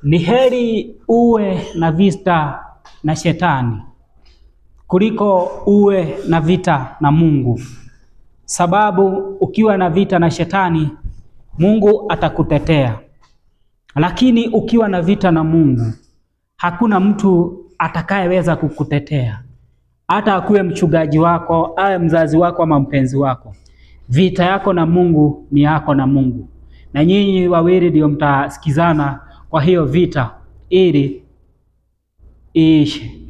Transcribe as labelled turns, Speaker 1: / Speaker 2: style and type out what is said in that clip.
Speaker 1: Ni heri uwe na vita na shetani kuliko uwe na vita na Mungu, sababu ukiwa na vita na shetani Mungu atakutetea, lakini ukiwa na vita na Mungu hakuna mtu atakayeweza kukutetea, hata akuwe mchungaji wako, awe mzazi wako ama mpenzi wako. Vita yako na Mungu ni yako na Mungu, na nyinyi wawili ndio mtasikizana kwa hiyo vita ili iishe.